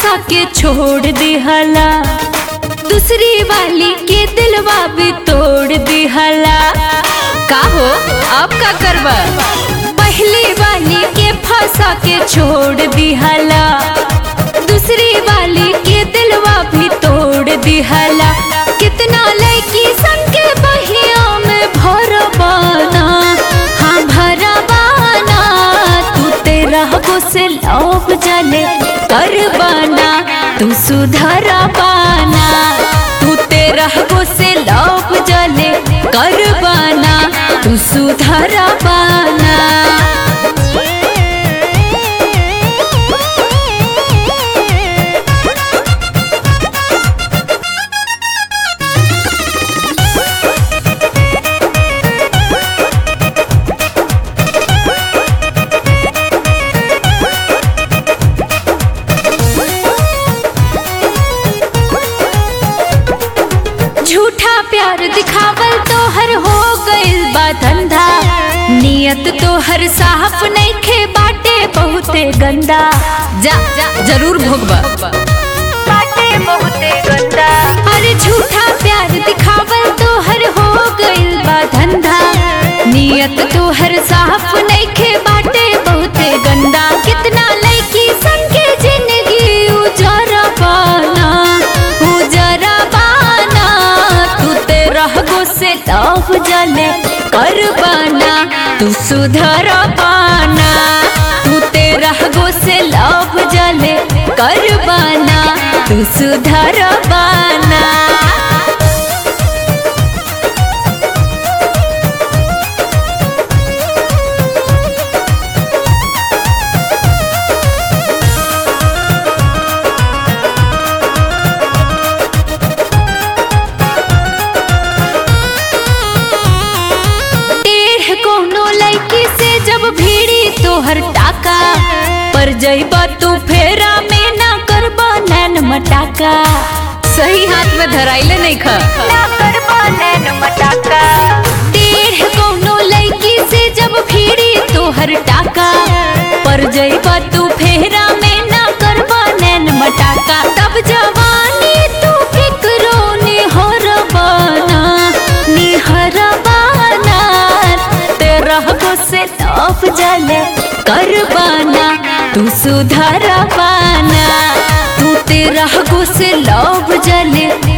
फंसा के छोड़ दिहला दूसरी वाली के दिलवा भी तोड़ दिहला का हो अब का करबा पहली वाली के फंसा के छोड़ दिहला दूसरी वाली के दिलवा भी तोड़ दिहला कितना लड़की संग के बहिया में भरबाना हाँ भरबाना तू तेरा से लोभ जले करबाना तू सुधर पाना तू तेरा से लोभ जले करबाना तू सुधर पाना झूठा प्यार दिखावल तो हर हो गइल बा धंधा नियत तो हर साफ नहीं खे बाटे बहुते गंदा जा जा जरूर भोगबा बाटे बहुते गंदा अरे झूठा प्यार दिखावल तो हर हो गइल बा धंधा नियत तो हर साफ नहीं खे बाटे बहुते गंदा कितना लड़की संग के जिंदगी उजरा पाना उजरा पाना तू तेरा गो से लव जले कर पाना तू सुधर पाना तू तेरा गो से लव जले कर पाना तू सुधर पाना टेढ़ कोनो लड़की से जब भीड़ी तोहर टाका पर जइबा तू फेरा में ना करबा नैन मटाका सही हाथ में धराइले नहीं खा ना करबा नैन मटाका टेढ़ कोनो लड़की से जब भीड़ी तोहर टाका पर जइबा तू फेरा में ना करबा नैन मटाका तब जवानी तू फिक्रो निहर बाना निहर बाना तेरा को से लौफ जले कर बाना तू सुधर पाना तू तेरा को से लौफ जले